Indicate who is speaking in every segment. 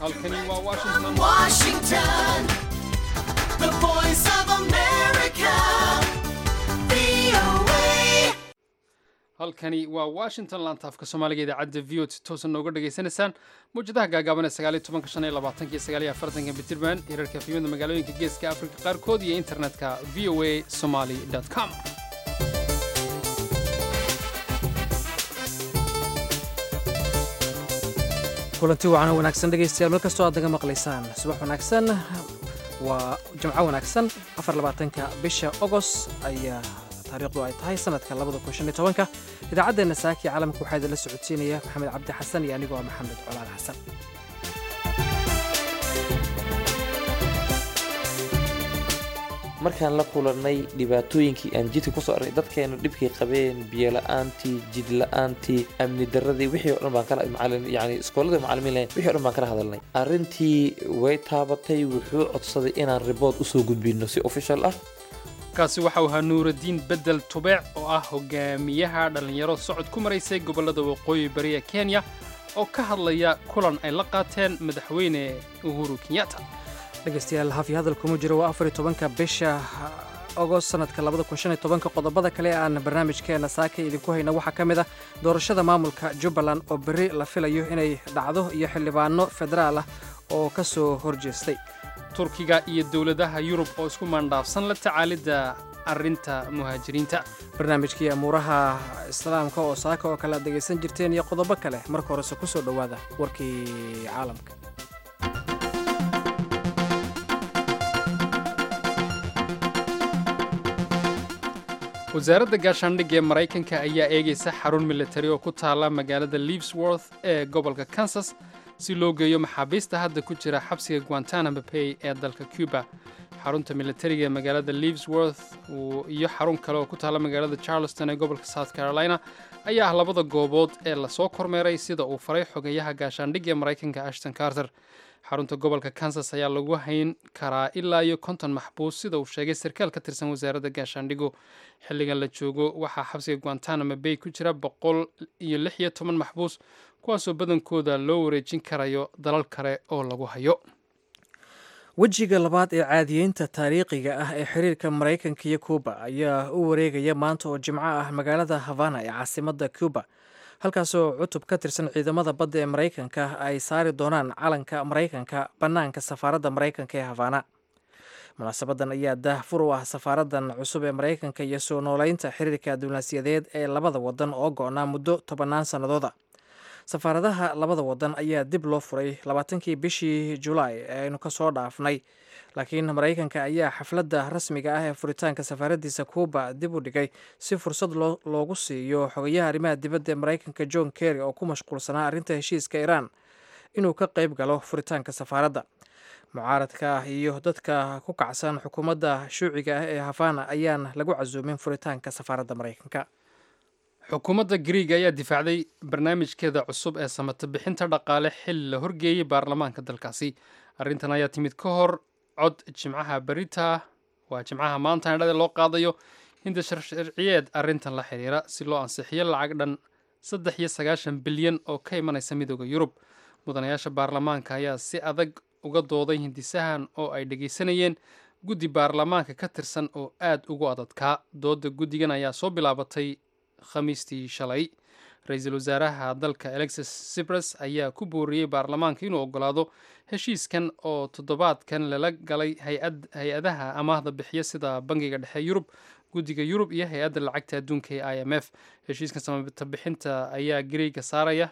Speaker 1: halkani waa washington
Speaker 2: Washington, the voice of America, VOA.
Speaker 1: halkani waa washington laantaafka soomaaliga idaacadda v o t toosan nooga dhagaysanaysaan mawjadaha gaagaaban ee sagaaliyo tobanka shan iyo labaatanka iyo sagaaliyo afartanka bitirban hirarka fiimada magaalooyinka geeska afrika qaarkood iyo internetka v o a somaly com
Speaker 3: kulanti wacan wanaagsan dhegaystayaal meel kastoo aad naga maqlaysaan subax wanaagsan waa jimco wanaagsan afarlabaatanka bisha ogos ayaa taariikhdu ay tahay sanadka labada kun shan iyo tobanka idaacaddeenna saaki caalamka waxaa idinla socodsiinaya maxamed cabdi xasan iyo anigoo ah maxamed colaal xasan
Speaker 4: markaan la kulannay dhibaatooyinkii aan jidka kusoo arnay dadkeenu dhibkay qabeen biyola'aantii jidla'aantii amni daradii wixii o dhan baan kala macalin yani iskoolada macalimiin lahayn wixii o dhan baan kala hadalnay arrintii way taabatay wuxuu codsaday inaan ribood usoo gudbino si official ah
Speaker 1: kaasi waxau ahaa nuuraddiin bedel tubeec oo ah hogaamiyaha dhallinyaro socod ku maraysay gobollada waqooyi bari ee kenya oo ka hadlaya kulan ay la qaateen madaxweyne uhuru kenyatta
Speaker 3: dhegaystayaal hafi hadal kuma jiro waa afar iyo tobanka bisha ogost sanadka labada kun shan iyo tobanka qodobada kale ee aan barnaamijkeena saaka idinku hayna waxaa ka mid ah doorashada maamulka jubbaland oo berri la filayo inay dhacdo iyo xildhibaano federaal ah oo ka soo horjeestay
Speaker 1: turkiga iyo dowladaha yurub oo isku maandhaafsan la tacaalidda arrinta muhaajiriinta
Speaker 3: barnaamijkii amuuraha islaamka oo saaka oo kale aad dhegaysan jirteen iyo qodobo kale marka horese ku soo dhowaada warkii caalamka
Speaker 1: wasaaradda gaashaandhigga ee maraykanka ayaa eegaysa xarun militari oo ku taalla magaalada liivesworth ee gobolka kansas si loo geeyo maxaabiista hadda ku jira xabsiga guantanamo bay ee dalka cuba xarunta militariga ee magaalada liivesworth iyo xarun kale oo ku taalla magaalada charleston ee gobolka south carolina ayaa ah labada goobood ee lasoo kormeeray sida uu faray xogeyaha gaashaandhigga ee maraykanka ashton carter xarunta gobolka kansas ayaa lagu hayn karaa ilaa iyo konton maxbuus sida uu sheegay sarkaal ka tirsan wasaaradda gaashaandhigu xilligan la joogo waxaa xabsiga guantanamo bay ku jira boqol iyo lix iyo toban maxbuus kuwaasoo badankooda loo wareejin karayo dalal kale oo lagu hayo
Speaker 3: wejiga labaad ee caadiyeynta taariikhiga ah ee xiriirka maraykanka iyo kuuba ayaa u wareegaya maanta oo jimco ah magaalada havana ee caasimadda cuba halkaasoo cutub ka tirsan ciidamada badda ee maraykanka ay saari doonaan calanka maraykanka bannaanka safaaradda maraykanka ee havana munaasabadan ayaa daahfur u ah safaaraddan cusub ee maraykanka iyo soo nooleynta xiriirka diblomaasiyadeed ee labada wadan oo go-naa muddo tobannaan sannadooda safaaradaha labada wadan ayaa dib loo furay labaatankii bishii julaay ee aynu ka soo dhaafnay laakiin maraykanka ayaa xafladda rasmiga ah ee furitaanka safaaraddiisa kuuba dib u dhigay si fursad loogu siiyo xogayaha arrimaha dibadda ee maraykanka john kerry oo ku mashquulsanaa arrinta heshiiska iiraan inuu ka qayb galo furitaanka safaaradda mucaaradka ah iyo dadka ku kacsan xukuumadda shuuciga ah ee havana ayaan lagu casuumin furitaanka safaaradda maraykanka
Speaker 1: xukuumadda griig ayaa difaacday barnaamijkeeda cusub ee samata bixinta dhaqaale xilli la horgeeyey baarlamaanka dalkaasi arrintan ayaa timid ka hor cod jimcaha berita waa jimcaha maanta indhada loo qaadayo hinda sharciyeed arrintan la xiriira si loo ansixiyo lacag dhan saddex iyo sagaashan bilyan oo ka imanaysa midooda yurub mudanayaasha baarlamaanka ayaa si adag uga dooday hindisahan oo ay dhegaysanayeen guddi baarlamaanka ka tirsan oo aad ugu adadkaa dooda guddigan ayaa soo bilaabatay khamiistii shalay ra-iisul wasaaraha dalka alexis sipras ayaa ku booriyey baarlamaanka inuu ogolaado heshiiskan oo toddobaadkan lala galay hay-adaha amaahda bixiya sida bangiga dhexe yurub guddiga yurub iyo hay-adda lacagta adduunka ee i m f heshiiskan samata bixinta ayaa gareyga saaraya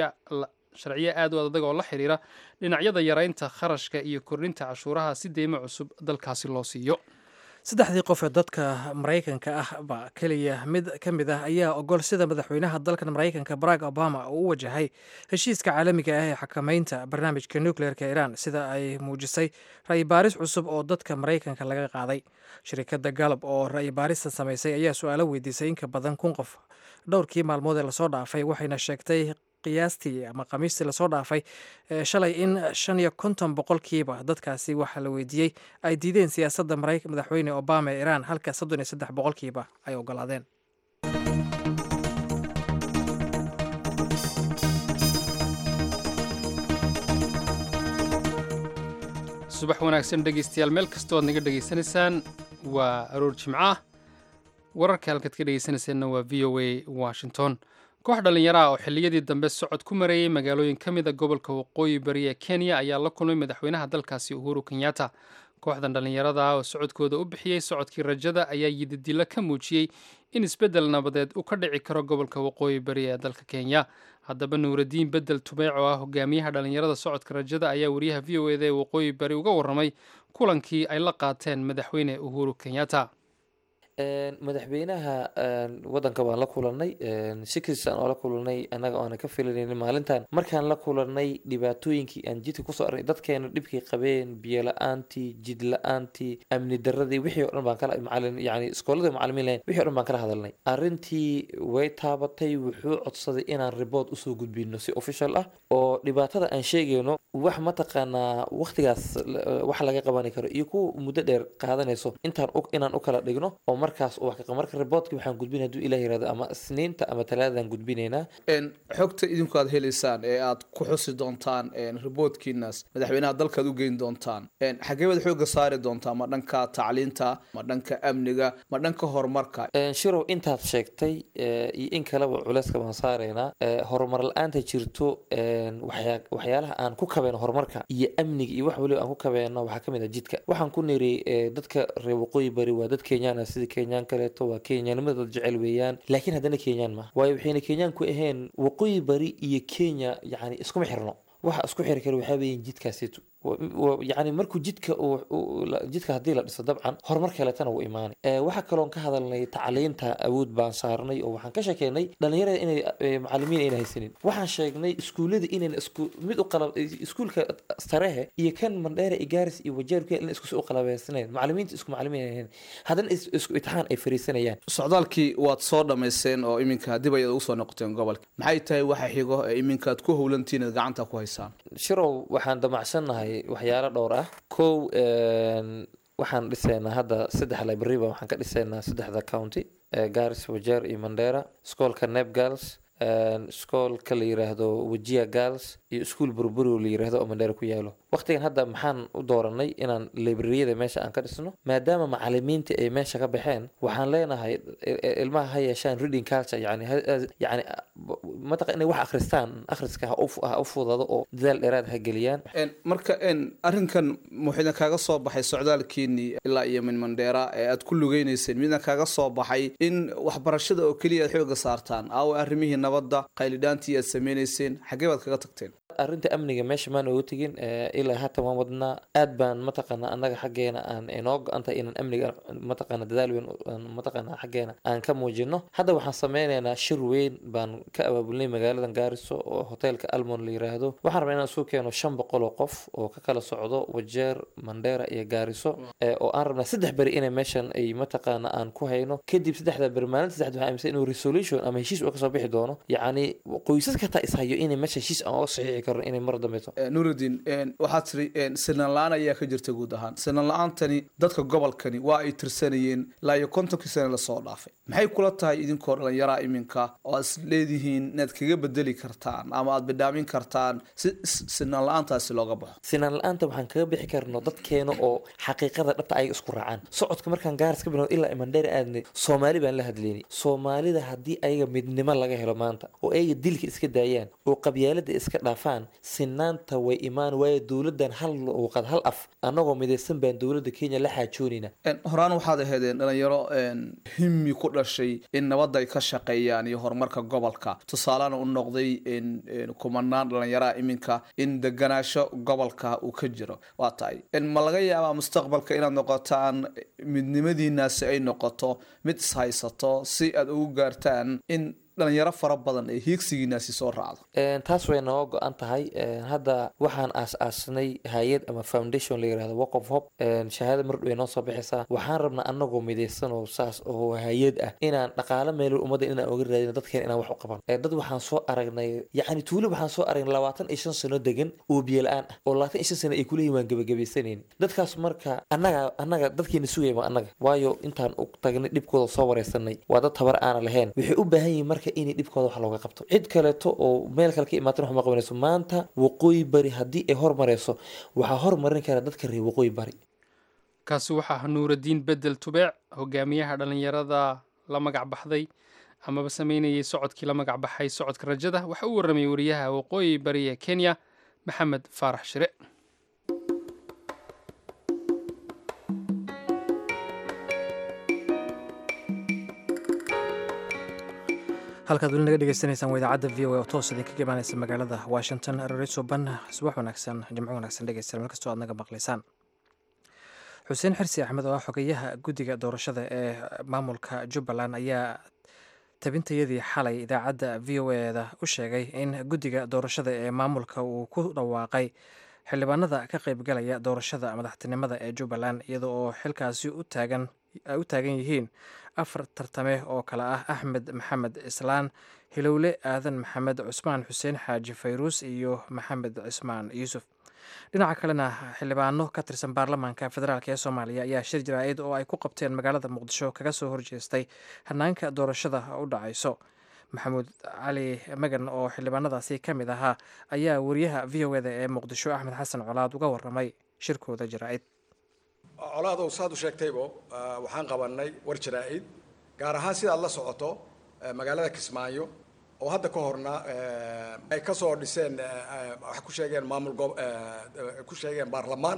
Speaker 1: sharciyo aad u adag oo la xiriira dhinacyada yaraynta kharashka iyo kordhinta cashuuraha si deymo cusub dalkaasi loo siiyo
Speaker 3: saddexdii qof ee dadka maraykanka ah ba keliya mid ka mid ah ayaa ogol sida madaxweynaha dalkan maraykanka barack obama uu u wajahay heshiiska caalamiga ah ee xakameynta barnaamijka nucleerka iiraan sida ay muujisay ra'yi baaris cusub oo dadka maraykanka laga qaaday shirikadda galab oo ra'yi baarista samaysay ayaa su-aalo weydiisay in ka badan kun qof dhowrkii maalmood ee lasoo dhaafay waxayna sheegtay qiyaastii ama khamiistii lasoo dhaafay shalay in shan iyo konton boqolkiiba dadkaasi waxaa la weydiiyey ay diideen siyaasadda madaxweyne obama ee iiraan halka soddon iyo saddex boqolkiiba ay ogolaadeen
Speaker 1: subax wanaagsan dhegaystayaal meel kastoo aad naga dhegaysanaysaan waa aroor jimco ah wararka halkaad ka dhegaysanaysaanna waa v o a washington koox dhallinyaro ah oo xilliyadii dambe socod ku mareeyey magaalooyin ka mid a gobolka waqooyi bari ee kenya ayaa la kulmay madaxweynaha dalkaasi uhuru kenyatta kooxdan dhallinyarada ah oo socodkooda u bixiyey socodkii rajada ayaa yididilo ka muujiyey in isbeddel nabadeed uu ka dhici karo gobolka waqooyi bari ee dalka kenya haddaba nuuradiin bedel tubeec oo ah hogaamiyaha dhallinyarada socodka rajada ayaa wariyaha v o eda ee waqooyi bari uga warramay kulankii ay la qaateen madaxweyne uhuru kenyatta
Speaker 4: madaxweynaha wadanka waan la kulanay sikisaan oo la kulanay annaga oana ka filanaynin maalintan markaan la kulanay dhibaatooyinkii aan jidka kusoo arnay dadkeena dhibkii qabeen biyo la-aantii jid la-aantii amni daradii wixii o dhan baan kala macalin yani iskooladii macalimiin lahayn wixii o dhan baan kala hadalnay arrintii way taabatay wuxuu codsaday inaan report usoo gudbino si official ah oo dhibaatada aan sheegayno wax mataqaanaa waqtigaas wax laga qabani karo iyo kuwa muddo dheer qaadanayso intaan inaan u kala dhigno oo markaas marka reportka waxaan gudbin haduu ilah yirahdo ama isniinta ama talaadadan gudbinaynaa
Speaker 5: xogta idinku aad helaysaan ee aad ku xusi doontaan reportkiinaas madaxweynaha dalkaad u geyn doontaan xagee baad xooga saari doontaan ma dhanka tacliinta ma dhanka amniga ma dhanka horumarka
Speaker 4: shirow intaad sheegtay iyo in kaleba culeyska baan saaraynaa horumar la-aanta jirto waxyaalaha aan ku kabeyno horumarka iyo amniga iyo wax waliba aan ku kabeyno waxaa kamid ah jidka waxaan ku niri dadka reer waqooyi bari waa dad kenyaan sida kenyaan kaleeto waa kenyaanimada dad jecel weeyaan laakiin haddana kenyaan ma waayo waxayna kenyaan ku ahayn waqooyi bari iyo kenya yani iskuma xirno waxa isku xiri kara waxaa weeyaan jidkaasitu yani markuu jidka jidka haddii la dhiso dabcan horumar kaleetana wuu imaanay waxaa kaloon ka hadalnay tacliinta awood baan saarnay oo waxaan ka sheekeynay dhalinyarada inay macalimiin ayna haysanin waxaan sheegnay iskuullada inayna isku mid u qalab iskuulka sarehe iyo kan mandheere igaaris iyo wajeerku in isku u qalabeysanayn macalimiinta isku macalimiin ahayn haddana isku itixaan ay fariisanayaan
Speaker 5: socdaalkii waad soo dhammayseen oo iminka dib ayaad ugu soo noqoteen gobolka maxay tahay waxa xigo ee iminkaad ku howlantiin aad gacanta ku haysaan
Speaker 4: shirow waxaan damacsannahay waxyaalo dhowr ah kow waxaan dhisaynaa hadda saddex library-ba waxaan ka dhisaynaa saddexda county garis wajeer iyo mandera iskoolka neb girls iskoolka la yiraahdo wajia girls iyo iskuol burburi la yiraahdo oo mandheera ku yaalo waqtigan hadda maxaan u dooranay inaan librariyada meesha aan ka dhisno maadaama macalimiinta ay meesha ka baxeen waxaan leenahay ilmaha ha yeeshaan reading culture yani yani mataqa inay wax akhristaan akhriska ha u fudado oo dadaal dheeraad ha geliyaan
Speaker 5: marka arrinkan muxuudan kaaga soo baxay socdaalkiinii ilaa iyo min mandheera ee aad ku lugeynayseen midna kaaga soo baxay in waxbarashada oo keliya aad xooga saartaan aawo arrimihii nabadda qaylidhaantii aad sameynayseen xaggee baad kaga tagteen
Speaker 4: arrinta amniga meesha maan ooga tegin ilaa haatan waan wadnaa aad baan mataqaana annaga xaggeena aan inoo go-antahay inaan amniga mataqaana dadaal weyn mataqaana xaggeena aan ka muujino hadda waxaan sameynaynaa shir weyn baan ka abaabulnay magaaladan gaariso oo hoteelka almon la yiraahdo waxaan rabnaa inaan isu keeno shan boqol oo qof oo ka kala socdo wajeer mandheera iyo gaariso oo aan rabnaa saddex beri inay meeshan ay mataqaana aan ku hayno kadib saddexda beri maalinta saddexda waxaa aaminsan inuu resolution ama heshiis uu kasoo bixi doono yacni qoysas kataa ishayo inay meesha heshiis aan oga saxiixi inay mar dambeeto
Speaker 5: nuurudiin waxaad tiri sinan la-aan ayaa ka jirta guud ahaan sinan la-aantani dadka gobolkani waa ay tirsanayeen ilaa iyo kontonkii sane lasoo dhaafay maxay kula tahay idinkoo dhallinyaraa iminka oo aad is leedihiin inaad kaga bedeli kartaan ama aad bidhaamin kartaan si sinan la-aantaasi looga baxo
Speaker 4: sinaan la-aanta waxaan kaga bixi karno dadkeena oo xaqiiqada dhabta ayaga isku raacaan socodka markaan gaaris ka bilowno ilaa imandheer aadnay soomaali baan la hadlaynay soomaalida haddii ayaga midnimo laga helo maanta oo ayaga dilka iska daayaan oo qabyaalada iska dhaafaan sinaanta way imaan waayo dowladan hal luuqad hal af annagoo midaysan baan dowladda kenya la xaajoonayna
Speaker 5: horaan waxaad ahaydeen dhalinyaro himmi ku dhashay in nabadda ay ka shaqeeyaan iyo horumarka gobolka tusaalena u noqday kumanaan dhalinyaraha iminka in deganaasho gobolka uu ka jiro waa tahay ma laga yaabaa mustaqbalka inaad noqotaan midnimadiinaasi ay noqoto mid ishaysato si aad ugu gaartaan in dhalinyaro fara badan ee hiigsigiinaasi soo raacdo
Speaker 4: taas way nooga go-an tahay hadda waxaan aas-aasnay hay-ad ama foundation la yirahdo work of hope shahaada mardhow ay noo soo bixaysaa waxaan rabnaa anagoo midaysan oo saas oo hay-ad ah inaan dhaqaalo meelo ummadda inaan oga raadino dadkeen inaan wax u qaban dad waxaan soo aragnay yacni tuulo waxaan soo aragnay labaatan iyo shan sano degan oo biyo la-aan ah oo labaatan iyo shan sano ay kuleeyihin waan gebagabaysanayni dadkaas marka annaga annaga dadkeena sugaya waa annaga waayo intaan u tagnay dhibkooda soo wareysanay waa dad tabar aana lahayn waxay u baahan yihiin marka marka inay dhibkooda wax looga qabto cid kaleeto oo meel kale ka imaatan wax ma qabanayso maanta waqooyi bari haddii ay hormareyso waxaa hormarin kara dadka reer waqooyi bari
Speaker 1: kaasi waxaa ah nuuraddiin bedel tubeec hogaamiyaha dhallinyarada la magac baxday amaba sameynayay socodkii la magac baxay socodka rajada waxa uu warramayay wariyaha waqooyi bari ee kenya maxamed faarax shire
Speaker 3: halkaad weli naga dhegeysanaysaan waa idaacadda v o a oo toos idinkaga imaaneysa magaalada washington rore suban subax wanaagsan jimco wanaagsan dhegeystayaal meel kastoo aad naga maqlaysaan xuseen xirsi axmed oo ah xogeyaha guddiga doorashada ee maamulka jubbaland ayaa tabintayadii xalay idaacadda v o eda u sheegay in guddiga doorashada ee maamulka uu ku dhawaaqay xildhibaanada ka qaybgalaya doorashada madaxtinimada ee jubbaland iyada oo xilkaasi u taagan ay u taagan yihiin afar tartame oo kale ah axmed maxamed islaan hilowle aadan maxamed cusmaan xuseen xaaji fayruus iyo maxamed cismaan yuusuf dhinaca kalena xildhibaano ka tirsan baarlamaanka federaalk ee soomaaliya ayaa shir jaraa'id oo ay ku qabteen magaalada muqdisho kaga soo horjeestay hanaanka doorashada u dhacayso maxamuud cali magan oo xildhibaanadaasi ka mid ahaa ayaa wariyaha v o eda ee muqdisho axmed xasan colaad uga waramay shirkooda jaraa'id
Speaker 6: colaadow saad u sheegtaybo ah, waxaan qabanay war jaraa'id gaar ahaan sidaad la socoto eh, magaalada kismaayo oo hadda ka horna eh, ay ka soo dhiseen eh, eh, wax ku sheegeen maamul gob- eh, eh, ku sheegeen baarlamaan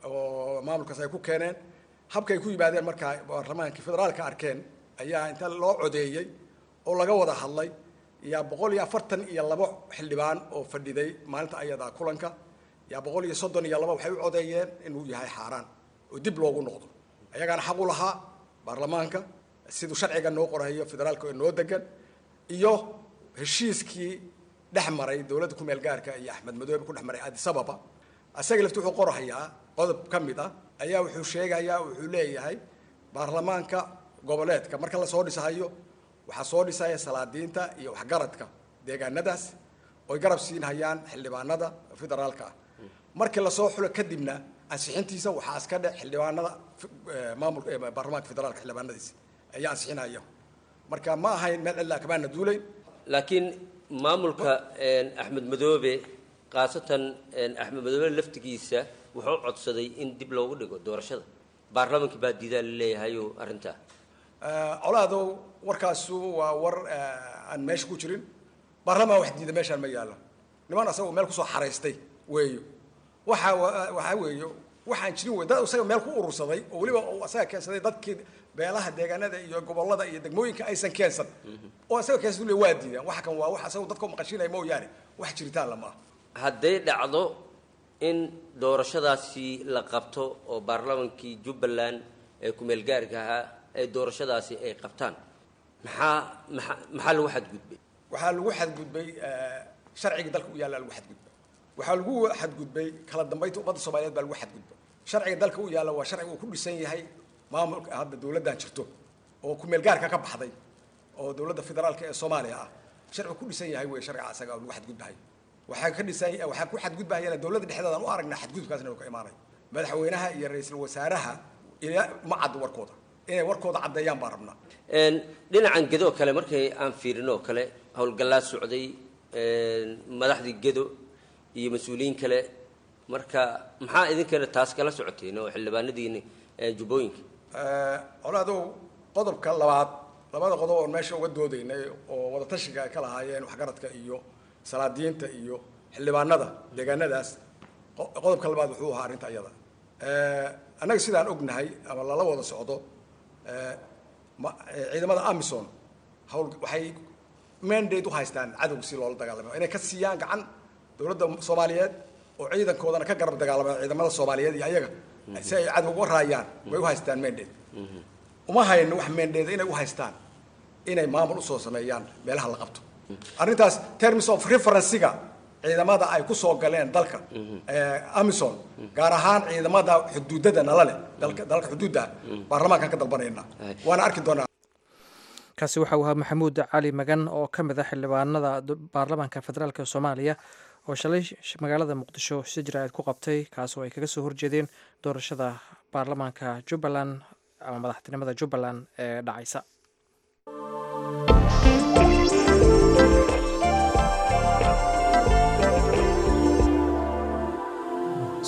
Speaker 6: oo maamulkaas ay ku keeneen habkay ku yimaadeen markaa baarlamaankii federaalka arkeen ayaa inta loo codeeyey oo laga wada hadlay yaa boqol iyo afartan iyo labo xildhibaan oo fadhiday maalinta ayadaa kulanka yaa boqol iyo soddon iyo laba waxay u codeeyeen inuu yahay xaaraan oo dib loogu noqdo ayagaana xaq u lahaa baarlamaanka siduu sharciga noo qorayo federaalka oo noo degan iyo heshiiskii dhex maray dowladda ku meel gaarka iyo axmed madoobe ku dhex maray addis ababa asaga lafti wuxuu qorahayaa qodob ka mid ah ayaa wuxuu sheegayaa wuxuu leeyahay baarlamaanka goboleedka marka lasoo dhisahayo waxaa soo dhisaya salaadiinta iyo waxgaradka deegaanadaas oy garab siinhayaan xildhibaanada federaalka ah markii lasoo xulo kadibna ansixintiisa waxaa iska dhe xildhibaanada eh, maamul eh, baarlamaanka federaalka xildhibaanadiisa ayaa ansixinaya marka ma ahayn meel cidlaa kamaana duulayn
Speaker 7: laakiin maamulka een, axmed madoobe khaasatan een, axmed madoobe laftigiisa wuxuu codsaday in dib loogu dhigo doorashada baarlamaankii baa diidaa laleeyahayo arrintaa
Speaker 6: Eh, colaadow warkaasu waa war eh, aan meesha ku jirin baarlamaan wax diida meeshaan ma yaallo niman asagoo meel kusoo xaraystay weeyo waxa wa- waxaa weeyo waxaan jirin wey dad isaga meel ku urursaday oo weliba uu asaga keensaday dadkii beelaha deegaanada iyo gobollada iyo degmooyinka aysan keensan oo isaga keensan le waa diidaan waxa kan waa wax asagoo dadka maqashinaya mooyaane wax jiritaan lama aha
Speaker 7: hadday dhacdo in doorashadaasi la qabto oo baarlamaankii jubbaland ee ku-meel gaarka ahaa ee doorashadaasi ay qabtaan maxaa maxaa maxaa lagu xadgudbay
Speaker 6: waxaa lagu xadgudbay eh, sharciga dalka u yaalla lagu xadgudbay waxaa lagu xadgudbay kala dambaynta ummadda soomaaliyeed baa lagu xadgudbay sharciga dalka u yaalla waa sharciga uu ku dhisan yahay maamulka hadda dowladdan jirto oo ku meel gaarka ka baxday oo dowladda federaalka ee soomaaliya ah sharcigu ku dhisan yahay wey sharciga asaga oo lagu xadgudbahay waxaa ka dhisan waxaa ku xadgudbahayana dowladda dhexdeedaan u aragnaa xadgudubkaasna uu ka imaanay madaxweynaha iyo ra-iisul wasaaraha ilaa ma caddo warkooda inay warkooda caddeeyaan baan rabnaa
Speaker 7: Een, dhinacan gedo kale markay aan fiirinoo kale howlgallaa socday een, madaxdii gedo iyo mas-uuliyiin kale marka maxaa idinkana taas kala socoteen oo xildhibaanadiini ee, jubbooyinka
Speaker 6: colaadow qodobka labaad labada qodob oon meesha uga doodaynay oo wadatashiga ay ka lahaayeen waxgaradka iyo salaadiinta iyo xildhibaanada deegaanadaas qo- qodobka labaad wuxuu ahaa arrinta iyada annaga sidaan ognahay ama lala wada socdo eh, ma- eh, ciidamada amison hawl waxay mandate u haystaan cadowga si loola dagaalamo inay ka siiyaan gacan dowladda soomaaliyeed oo ciidankoodana ka garab dagaalama ciidamada soomaaliyeed iyo ayaga si ay cadowga uga raayaan way u haystaan mandate uma hayno wax mandate inay u haystaan inay maamul usoo sameeyaan meelaha la qabto arrintaas terms of referencega ciidamada ay ku soo galeen dalka eh, amison gaar ahaan ciidamada xuduudada nala leh dalka dalka xuduudda baarlamaankan ka dalbanayna waana arki doonaa
Speaker 3: kaasi waxa uu ahaa maxamuud cali magan oo ka mid ah xildhibaanada du- baarlamaanka federaalk soomaaliya oo shalay sh- magaalada muqdisho si jaraa'id ku qabtay kaas oo ay kaga soo horjeedeen doorashada baarlamaanka jubbaland ama madaxtinimada jubbaland ee dhacaysa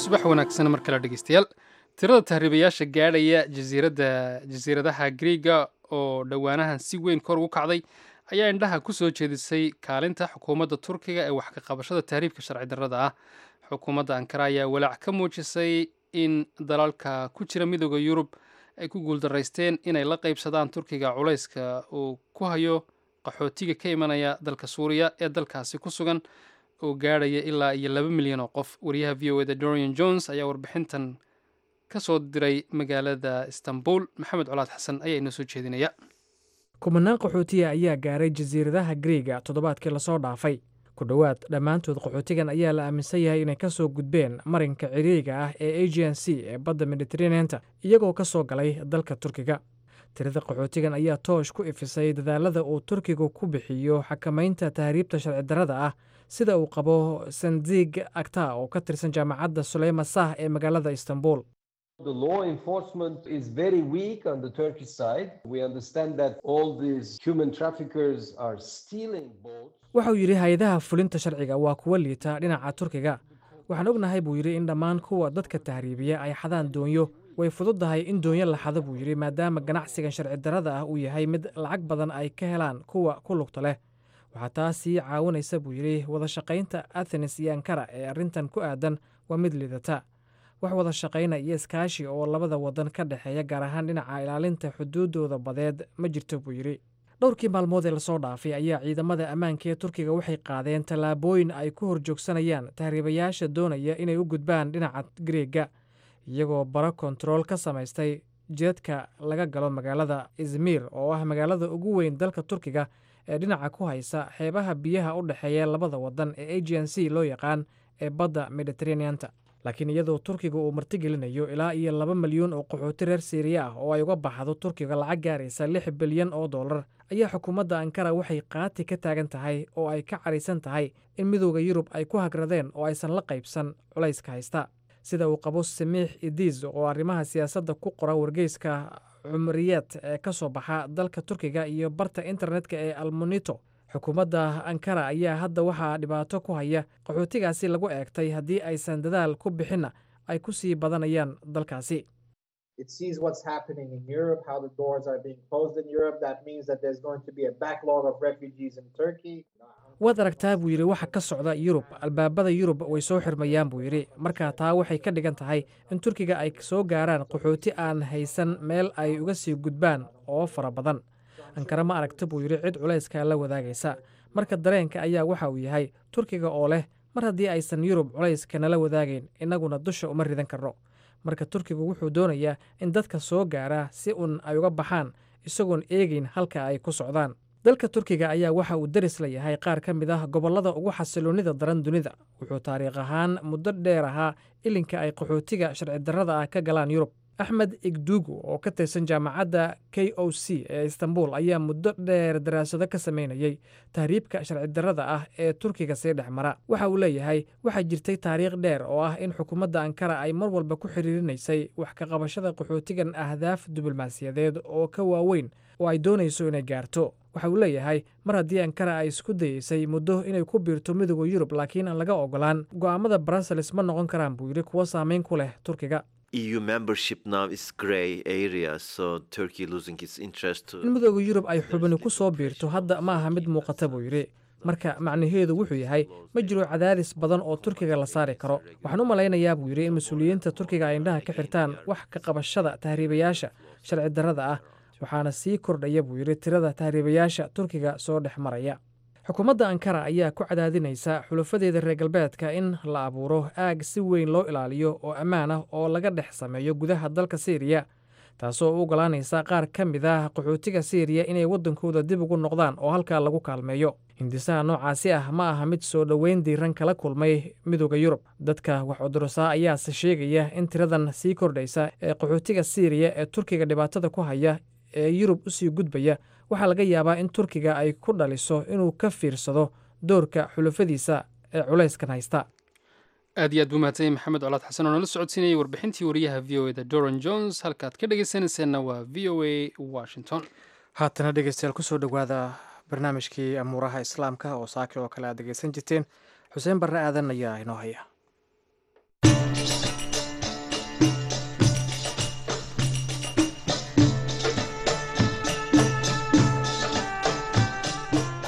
Speaker 1: subax wanaagsan mar kale dhegeystayaal tirada tahriibayaasha gaadhaya jasiiradda jasiiradaha griiga oo dhowaanahan si weyn kor ugu kacday ayaa indhaha ku soo jeedisay kaalinta xukuumadda turkiga ee wax ka qabashada tahriibka sharci darrada ah xukuumadda ankara ayaa walaac ka muujisay in dalalka ku jira midooda yurub ay ku guuldaraysteen inay la qaybsadaan turkiga culayska uu ku hayo qaxootiga ka imanaya dalka suuriya ee dalkaasi ku sugan oo gaadhaya ilaa iyo laba milyan oo qof wariyaha v o eda dorian jones ayaa warbixintan ka soo diray magaalada istanbul maxamed colaad xasan ayaa inoo soo jeedinaya
Speaker 3: kumanaan qaxootiya ayaa gaaray jasiiradaha griiga toddobaadkii lasoo dhaafay ku dhowaad dhammaantood qaxootigan ayaa la aaminsan yahay inay ka soo gudbeen marinka ciriiriga ah ee agen c ee badda mediteraneanta iyagoo ka soo galay dalka turkiga tirada qaxootigan ayaa toosh ku ifisay dadaalada uu turkigu ku bixiyo xakamaynta tahriibta sharci darrada ah sida uu qabo sandig agta oo ka tirsan jaamacadda suleyma sah ee magaalada istanbul
Speaker 8: The law enforcement is very weak on the Turkish side. We understand that all these human traffickers are stealing boats.
Speaker 3: waxauu yidhi hay-adaha fulinta sharciga waa kuwa liita dhinaca turkiga waxaan ognahay buu yidhi in dhammaan kuwa dadka tahriibiya ay xadaan doonyo way fududdahay in doonyo la xado buu yidhi maadaama ganacsigan sharci darrada ah uu yahay mid lacag badan ay ka helaan kuwa ku lugta leh waxaa taas sii caawinaysa buu yidhi wada shaqaynta athenes iyo ankara ee arrintan ku aadan waa mid liidata wax wada shaqayna iyo iskaashi oo labada wadan ka dhexeeya gaar ahaan dhinaca ilaalinta xuduuddooda badeed ma jirto buu yidhi dhowrkii maalmood ee lasoo dhaafay ayaa ciidamada ammaanka ee turkiga waxay qaadeen tallaabooyin ay ku horjoogsanayaan tahriibayaasha doonaya inay u gudbaan dhinaca griega iyagoo baro kontarool ka samaystay jidadka laga galo magaalada izmir oo ah magaalada ugu weyn dalka turkiga ee dhinaca ku haysa xeebaha biyaha u dhexeeya labada wadan ee agen c loo yaqaan ee badda mediteraneanta laakiin iyadoo turkiga uu martigelinayo ilaa iyo laba milyuun oo qaxooti reer siiriya ah oo ay uga baxdo turkiga lacag gaaraysa lix bilyan oo dollar ayaa xukuumadda ankara waxay qaati ka taagan tahay oo ay ka caraysan tahay in midooda yurub ay ku hagradeen oo aysan la qaybsan culayska haysta sida uu qabo samiix idiis oo arrimaha siyaasadda ku qora wargeyska cumriyeed ee ka soo baxa dalka turkiga iyo barta internetka ee almonito xukuumadda ankara ayaa hadda waxaa dhibaato ku haya qaxootigaasi lagu eegtay haddii aysan dadaal ku bixinna ay ku sii badanayaan dalkaasi
Speaker 9: It sees what's happening in Europe, how the doors are being closed in Europe. That means that there's going to be a backlog of refugees in Turkey.
Speaker 3: waad aragtaa buu yidhi waxa ka socda yurub albaabada yurub way soo xirmayaan buu yidhi marka taa waxay ka dhigan tahay in turkiga ay soo gaaraan qaxooti aan haysan meel ay uga sii gudbaan oo fara badan ankara ma aragta buu yidhi cid culayska la wadaagaysa marka dareenka ayaa waxa uu yahay turkiga oo leh mar haddii aysan yurub culayska nala wadaagayn innaguna dusha uma ridan karno marka turkigu wuxuu doonayaa in dadka soo gaaraa si uun ay uga baxaan isagoon eegayn halka ay ku socdaan dalka turkiga ayaa waxa uu deris la yahay qaar ka mid ah gobollada ugu xasiloonnida daran dunida wuxuu taariikh ahaan muddo dheer ahaa ilinka ay qaxootiga sharci darrada ah ka galaan yurub axmed igdugu oo ka tirsan jaamacadda k o c ee istanbul ayaa muddo dheer daraasado ka sameynayay tahriibka sharci darrada ah ee turkiga sii dhex mara waxa uu leeyahay waxaa jirtay taariikh dheer oo ah in xukuumadda ankara ay mar walba ku xiriirinaysay wax ka qabashada qaxootigan ahdaaf diblomaasiyadeed oo ka waaweyn oo ay doonayso inay gaarto waxa uu leeyahay mar haddii ankara ay isku dayeysay muddo inay ku biirto midooda yurub laakiin aan laga ogolaan go'aamada brussels ma noqon karaan buu yidhi kuwo saameyn ku leh turkiga
Speaker 10: EU membership now is grey area, so Turkey losing its interest to
Speaker 3: in midooda yurub ay xubini ku soo biirto hadda ma aha mid muuqata buu yidhi marka macnaheedu wuxuu yahay ma jiro cadaadis badan oo turkiga la saari karo waxaan u malaynayaa buu yidhi in mas-uuliyiinta turkiga ay indhaha ka xirtaan wax ka qabashada tahriibayaasha sharci darrada ah waxaana sii kordhaya buu yidhi tirada tahriibayaasha turkiga soo dhex maraya xukuumadda ankara ayaa ku cadaadinaysa xulafadeeda reer galbeedka in la abuuro aag si weyn loo ilaaliyo oo ammaan ah oo laga dhex sameeyo gudaha dalka siiriya taasoo u ogolaanaysa qaar ka mid ah qaxootiga siiriya inay waddankooda dib ugu noqdaan oo halkaa lagu kaalmeeyo hindisaha noocaasi ah ma aha mid soo dhoweyn diiran kala kulmay midooda yurub dadka wax cudursaa ayaase sheegaya in tiradan sii kordhaysa ee qaxootiga siiriya ee turkiga dhibaatada ku haya ee yurub usii gudbaya waxaa laga yaabaa in turkiga ay ku dhaliso inuu ka fiirsado doorka xulafadiisa ee culayskan haysta
Speaker 1: aad iyo aad buu mahadsan yahay maxamed colaad xasan oo nala socodsiinayay warbixintii wariyaha v o eda doran jones halkaad ka dhegeysanayseena waa v o a washington
Speaker 3: haatana dhegeystayaal kusoo dhowaada barnaamijkii amuuraha islaamka oo saaki oo kale aad dhegeysan jirteen xuseen barre aadan ayaa inoo haya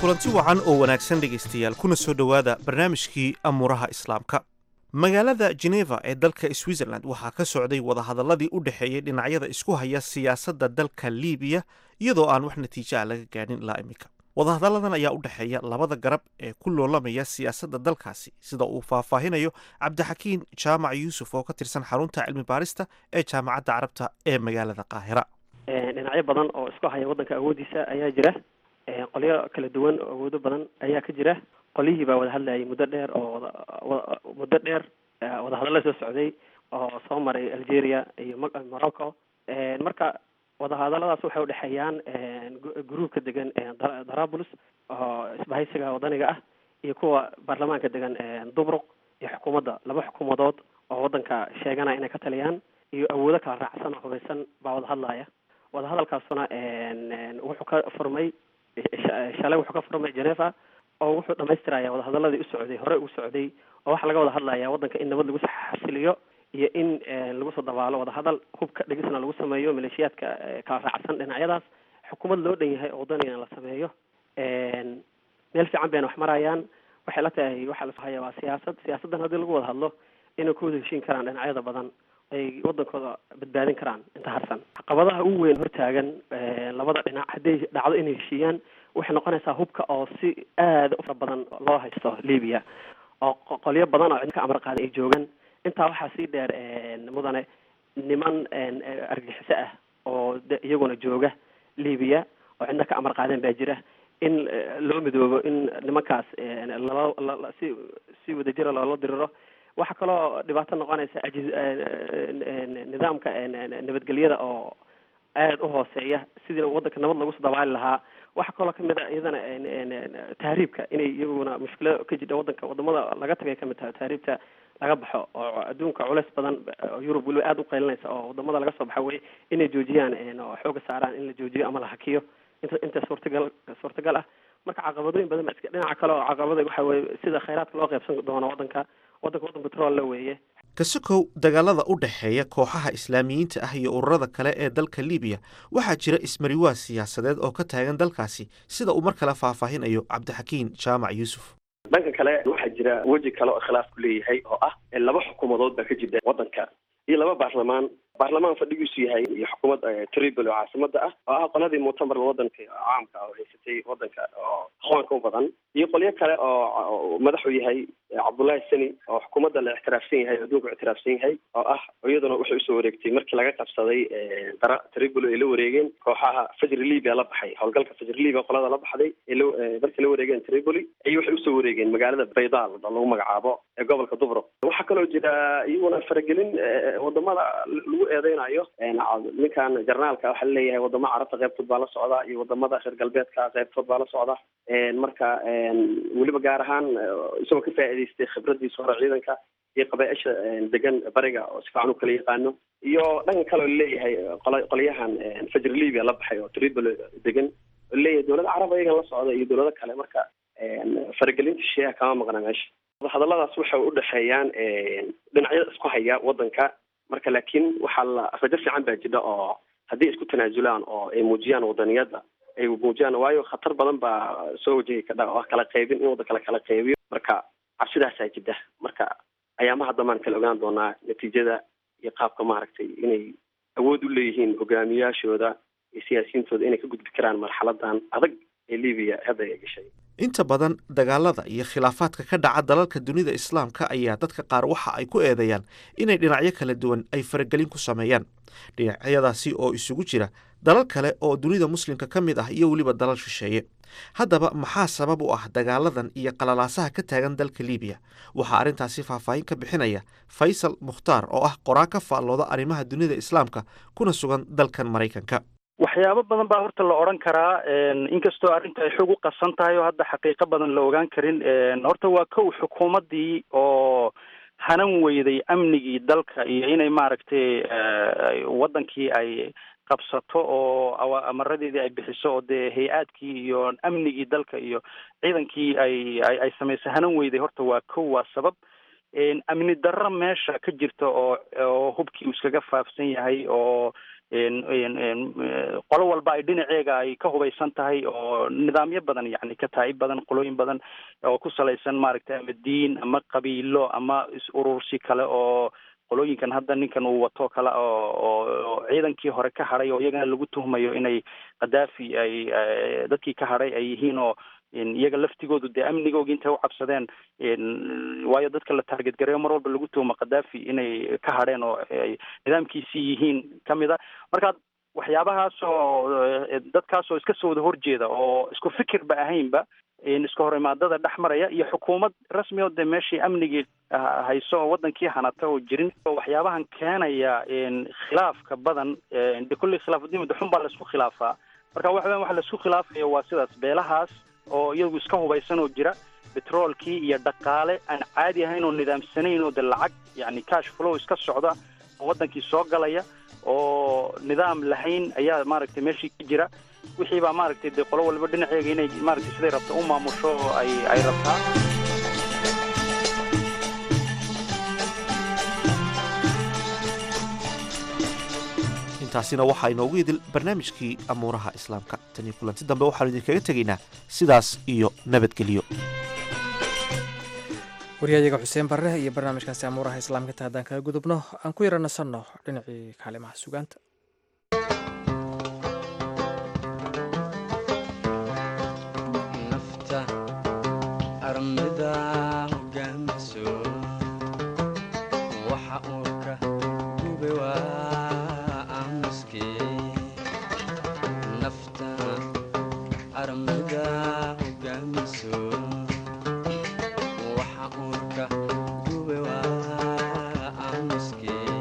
Speaker 11: kulanti wacan oo wanaagsan dhegaystayaal kuna soo dhowaada barnaamijkii amuuraha islaamka magaalada geneva ee dalka switzerland waxaa ka socday wadahadalladii u dhexeeyey dhinacyada isku haya siyaasadda dalka liibiya iyadoo aan wax natiijo ah laga gaadhin ilaa iminka wadahadalladan ayaa u dhexeeya labada garab ee ku loolamaya siyaasadda dalkaasi sida uu faahfaahinayo cabdixakiin jaamac yuusuf oo ka tirsan xarunta cilmi baarista ee jaamacadda carabta ee magaalada qaahira
Speaker 12: dhinacyo badan oo isku haya waddanka awoodiisa ayaa jira qolyo kala duwan oo awoodo badan ayaa ka jira qolyihii baa wada hadlayay muddo dheer oo wada muddo dheer wadahadalla soo socday oo soo maray algeria iyo morocco marka wadahadalladaas waxay udhexeeyaan gruubka degan darabulus oo isbahaysiga wadaniga ah iyo kuwa baarlamaanka degan dubruq iyo xukuumadda laba xukuumadood oo waddanka sheeganaya inay ka taliyaan iyo awoodo kala raacsan oo hubaysan baa wada hadlaya wadahadalkaasuna wuxuu ka furmay shalay wuxuu ka furmay geneva oo wuxuu dhamaystiraya wadahadaladii u socday hore ugu socday oo waxaa laga wada hadlaya waddanka in nabad lagu xasiliyo iyo in lagu soo dabaalo wadahadal hubka dhigisna lagu sameeyo maleeshiyaadka kala raacsan dhinacyadaas xukuumad loo dhan yahay oo wadanigan la sameeyo meel fiican bayna wax marayaan waxay la tahay waxaa lasoo haya waa siyaasad siyaasaddan haddii lagu wada hadlo inay ku wada heshiin karaan dhinacyada badan ay waddankooda badbaadin karaan inta harsan caqabadaha ugu weyn hortaagan labada dhinac hadday dhacdo inay heshiiyaan waxay noqonaysaa hubka oo si aada u fara badan loo haysto libiya oo qolyo badan oo cidka amar qaada ay joogaan intaa waxaa sii dheer mudane niman argagixiso ah oo iyaguna jooga libiya oo cidna ka amar qaadeen baa jira in loo midoobo in nimankaas lala si si wadajira loola diriro waxaa kaloo dhibaato noqonaysa ajiz nidaamka nabadgelyada oo aada u hooseeya sidii waddanka nabad lagu soo dabaali lahaa waxaa kaloo kamid a iyadana tahriibka inay iyaguna mushkilada ka jidha waddanka wadamada laga tagay kamid tahay tahriibta laga baxo oo adduunka culeys badan oo yurub weliba aada u qaylinaysa oo wadamada laga soo baxa wey inay joojiyaan oo xooga saaraan in la joojiyo ama la hakiyo inta inta suurtagal suurtagal ah marka caqabadooyin badan ba iska dhinaca kale oo caqabada waxa weye sida khayraadka loo qaybsan doono waddanka waddanka waddan petrol la weeye
Speaker 11: kasokow dagaalada u dhexeeya kooxaha islaamiyiinta ah iyo ururada kale ee dalka libiya waxaa jira ismariwaa siyaasadeed oo ka taagan dalkaasi sida uu mar kale faahfaahinayo cabdixakiin jaamac yuusuf
Speaker 13: dhanka kale waxaa jira weji kale oo khilaafku leeyahay oo ah laba xukuumadood baa ka jirta waddanka iyo laba baarlamaan baarlamaan fadhigiisu yahay iyo xukuumad tribal oo caasimada ah oo ah qoladii muctamarka waddanka caamka oo haysatay waddanka oo aqoonka u badan iyo qolyo kale oo madaxu yahay cabdullaahi sani oo xukuumadda la ictiraafsan yahay adduunka ictiraafsan yahay oo ah iyaduna waxay usoo wareegtay markii laga qabsaday dara tribal ay la wareegeen kooxaha fajr libya la baxay howlgalka fajr libya qolada la baxday markii la wareegeen tripoli ay waxay usoo wareegeen magaalada baydaal oo lagu magacaabo ee gobolka dubro waxaa kaloo jira iyaguna faragelin wadamada lagu eedeynayo ninkan jarnaalka waxaa laleeyahay wadamo carabta qaybtood baa la socda iyo wadamada reer galbeedka qaybtood baa la socda marka weliba gaar ahaan isagoo ka faa'iidaystay khibradiisa hore ciidanka iyo qabaaisha degan bariga oo si fiican u kala yaqaano iyo dhanka kale oo laleeyahay qolyahan fajr libya la baxay oo tripoli degan oo laleeyahay dowlada carab ayagan la socda iyo dowlado kale marka faragelinta sheeha kama maqna meesha hadalladaas waxay u dhexeeyaan dhinacyada isku haya waddanka marka laakiin waxaa la rajo fiican baa jira oo haddii isku tanaasulaan oo ay muujiyaan wadaniyadda ay muujiyaan waayo khatar badan baa soo wajahi kadha oo ah kala qaybin in waddanka la kala qaybiyo marka cabsidaasaa jida marka ayaamaha dambaan kala ogaan doonaa natiijada iyo qaabka maaragtay inay awood u leeyihiin hogaamiyaashooda iyo siyaasiyiintooda inay ka gudbi karaan marxaladan adag ee libiya hadda ay gashay
Speaker 11: inta badan dagaalada iyo khilaafaadka ka dhaca dalalka dunida islaamka ayaa dadka qaar waxa ay ku eedeeyaan inay dhinacyo kala duwan ay faragelin ku sameeyaan dhinacyadaasi oo isugu jira dalal kale oo dunida muslimka ka mid ah iyo weliba dalal shisheeye haddaba maxaa sabab u ah dagaaladan iyo qalalaasaha ka taagan dalka libiya waxaa arrintaasi faahfaahin ka bixinaya faysal mukhtaar oo ah qoraa ka faallooda arrimaha dunida islaamka kuna sugan dalkan maraykanka
Speaker 14: waxyaabo badan baa horta la odhan karaa inkastoo arrinta ay xog u qasan tahay oo hadda xaqiiqo badan la ogaan karin horta waa kow xukuumaddii oo hanan weyday amnigii dalka iyo inay maaragtay waddankii ay qabsato oo amaradeedii ay bixiso oo dee hay-aadkii iyo amnigii dalka iyo ciidankii ay ay samaysay hanan weyday horta waa kow waa sabab amni darro meesha ka jirta oo oo hubkii uu iskaga faafsan yahay oo een- een- een, eh, qolo walba ay dhinaceega ay ka hubaysan tahay oo nidaamyo badan yani kataa'ib badan qolooyin badan oo ku salaysan maaragtay ama diin ama qabiilo ama is urursi kale oo qolooyinkan hadda ninkan uu wato kale oo oo oo ciidankii hore ka hadhay oo iyagana lagu tuhmayo inay khadaafi ay eh, dadkii ka hadhay ay yihiin oo in iyaga laftigoodu dee amnigooga intay u cabsadeen in waayo dadka la taarget gareeyo mar walba lagu tuhmo khadaafi inay ka hadheen oo ay nidaamkiisii yihiin kamid a marka waxyaabahaas oo eh, dadkaas oo iska soo wada horjeeda oo isku fikirba ahaynba in iska hor imaadada dhex maraya iyo xukuumad rasmi oo dee meeshii amnigii ah, hayso oo wadankii hanata oo jirin oo waxyaabahan keenaya in khilaafka badan eh, de kulli khilaafudiin xun baa laisku khilaafaa marka waxa weyan waxa laisku khilaafayo waa sidaas beelahaas oo iyagu iska hubaysan oo jira betroolkii iyo dhaqaale aan caadi ahayn oo nidaamsanayn oo de lacag yani cash flow iska socda oo wadankii soo galaya oo nidaam lahayn ayaa maaragtay meeshii ka jira wixii baa maaragtay dee qolo walba dhinaceega inay maaragtay siday rabto u maamusho oo ay ay rabtaa
Speaker 11: intaasina waxaa inoogu idil barnaamijkii amuuraha islaamka tan iyo kulanti dambe waxaanu idinkaga tegaynaa sidaas iyo nabadgelyo
Speaker 3: waryayaga xuseen barre iyo barnaamijkaasi amuuraha islaamka inta haddaan kaga gudubno aan ku yara nasanno dhinacii kaalimaha sugaanta
Speaker 15: nafta armida hogaamiso waxa uurka gube waa aamuskii nafta armida hogaamiso waxa uurka gube waa aamuskii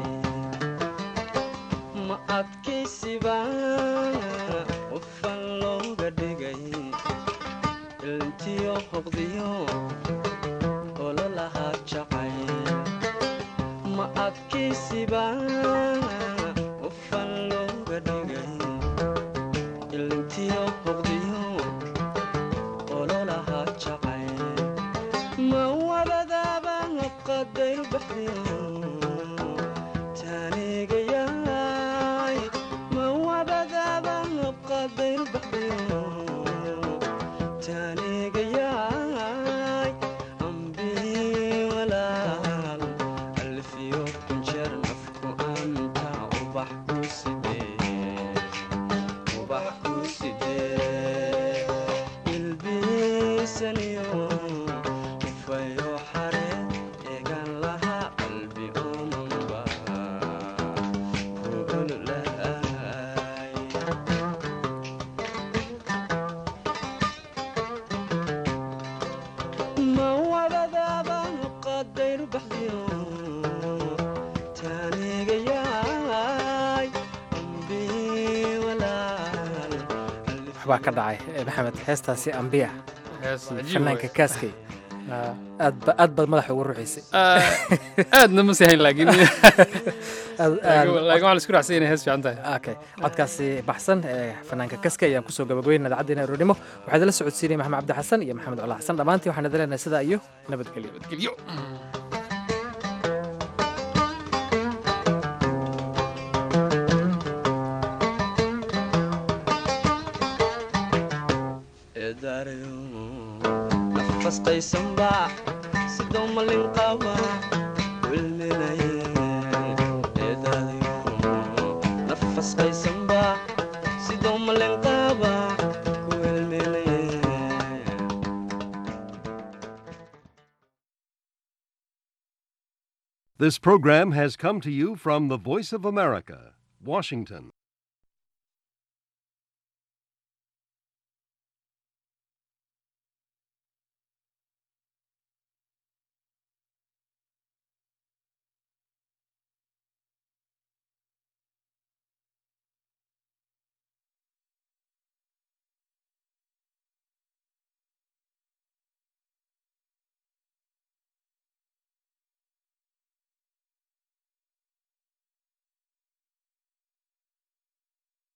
Speaker 15: ma adkaysiba qofan looga dhigay ilntiyo hoqdiyo ololahaa jacayl ma adkaysiba qofan looga dhigay ilntiyo hoqdiyo ololahaa jacayl ma wabadaaba qadayr baxdiyo taanigayaay ma wabadaaba qadayr baxdiyo taanigayaay ambii walaal alfiyo kunjeer nafku anta ubax ku sidee ubax ku sidee ilbiisaniyo ufayo xare eegan lahaa qalbi omanba ku ololahay ma wabadaaba qadayr baxdiyo taanigayaay ambii walaal
Speaker 3: waxbaa ka dhacay eh, maxamed heestaasi ambiya
Speaker 1: Hees
Speaker 3: iyo
Speaker 1: cajiib
Speaker 3: fanaanka
Speaker 1: waay.
Speaker 3: kaaskay aad ba aad baad madaxa ugu ruxaysay
Speaker 1: aadna ma sihayn laakiin
Speaker 3: Aad- aad-
Speaker 1: laakiin waxaa la isku raacsan inay hees fiican tahay
Speaker 3: okay codkaasi baxsan ee fanaanka kaska ayaan kusoo gabagabeynaa idaacaddeena aroornimo waxaa idinla socodsiinaya maxamed cabdi xasan iyo maxamed cola xasan dhammaantiin waxaan idin leenahay sidaa iyo nabadgelyo
Speaker 1: nabadgelyo
Speaker 15: eedaarayo nafasqaysanba sidoo malin qaba wilminaye eedaadayo nafasqaysanba sidoo malin qaba ku wilminaye
Speaker 16: This program has come to you from the Voice of America, Washington.